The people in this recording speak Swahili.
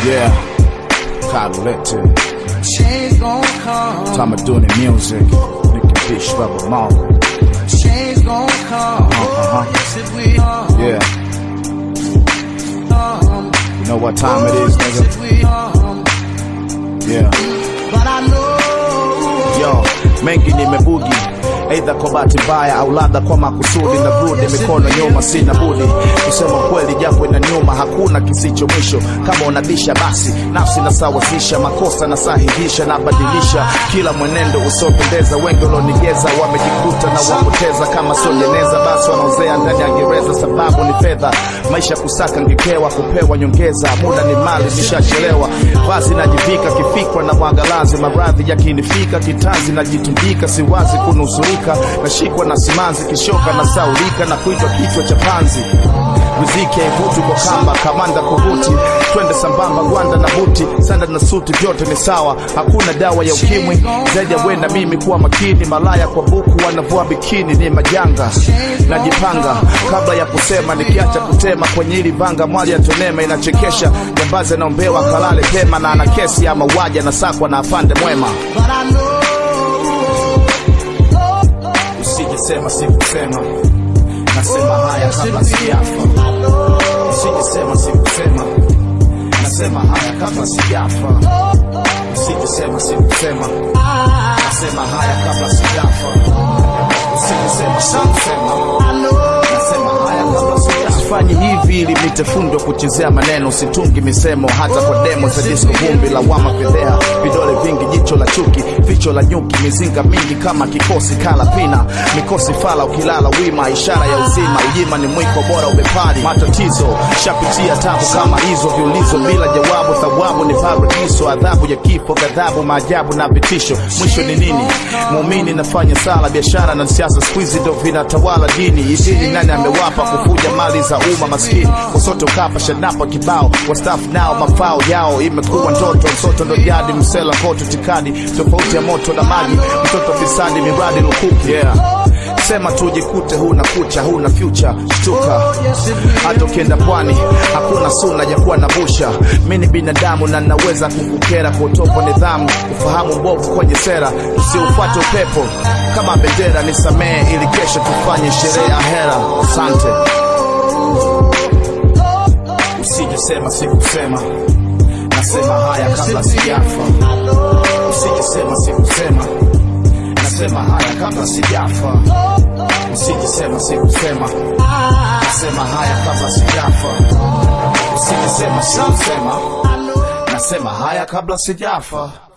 Yeah, calculated. Change gon' come. Time of doing the music. Nicky Fish, Rubber Mark. Change gon' come. Uh-huh. Yes, it will. Yeah, Come. you know what time it is, Yes, it nigga. will. Come. Yeah. But I know. Yo, mengi nimebugi aidha kwa bahati mbaya au labda kwa makusudi na brudi mikono nyuma sina budi kusema kweli japo ina nyuma hakuna kisicho mwisho kama unabisha basi nafsi nasawazisha makosa nasahihisha nabadilisha kila mwenendo usiopendeza wengi ulionigeza wamejikuta na wapoteza kama sojeneza basi wanaozea ndani ya gereza sababu ni fedha maisha kusaka ngekewa kupewa nyongeza muda ni mali nishachelewa vazi najivika kifikwa na mwangalazi maradhi yakinifika kitanzi najitundika siwazi kunusurika nashikwa na simanzi kishoka na saulika na kuitwa kichwa cha panzi riziki haivuti kwa kamba kamanda kuvuti twende sambamba gwanda na buti sanda na suti vyote ni sawa hakuna dawa ya ukimwi zaidi ya wenda mimi kuwa makini malaya kwa buku wanavua bikini ni majanga najipanga kabla ya kusema nikiacha kutema kwenye hili vanga mwali ya tonema inachekesha jambazi anaombewa kalale pema na ana kesi ya mauaji anasakwa na afande mwema But I know. usijesema sikusema nasema haya kabla sijafa usijesema sikusema nasema haya kabla sijafa usijesema sikusema nasema haya kabla sijafa usijesema sikusema nasema haya kabla sijafa sifanyi hivi ili nitefundwa kuchezea maneno situngi misemo hata kwa demo za disco vumbi lawama fedhea vidole vingi jicho la chuki vicho la nyuki mizinga mingi kama kikosi kala pina mikosi fala ukilala wima ishara ya uzima ujima ni mwiko bora ubepari matatizo shapitia tabu kama hizo viulizo bila jawabu thawabu ni paradiso adhabu ya kifo ghadhabu maajabu na vitisho mwisho ni nini muumini nafanya sala biashara na siasa skuizi ndo vinatawala dini idini nani amewapa kufuja mali za umma maskini wasoto kapa shanapa kibao wastafu nao mafao yao imekuwa ndoto msoto ndo jadi msela koto tikadi tofauti ya moto na maji mtoto fisadi miradi lukuki yeah. sema tujikute huna kucha huna future shtuka hata ukienda pwani hakuna suna ya kuwa na busha mi ni binadamu na naweza kukukera kwa utovu wa nidhamu ufahamu mbovu kwenye sera usiufuate upepo kama bendera nisamehe ili kesho tufanye sherehe ya hera asante usijesema sikusema nasema haya kabla sijafa usijesema sikusema nasema haya kabla sijafa usijesema sikusema nasema haya kabla sijafa usijesema sikusema nasema haya kabla sijafa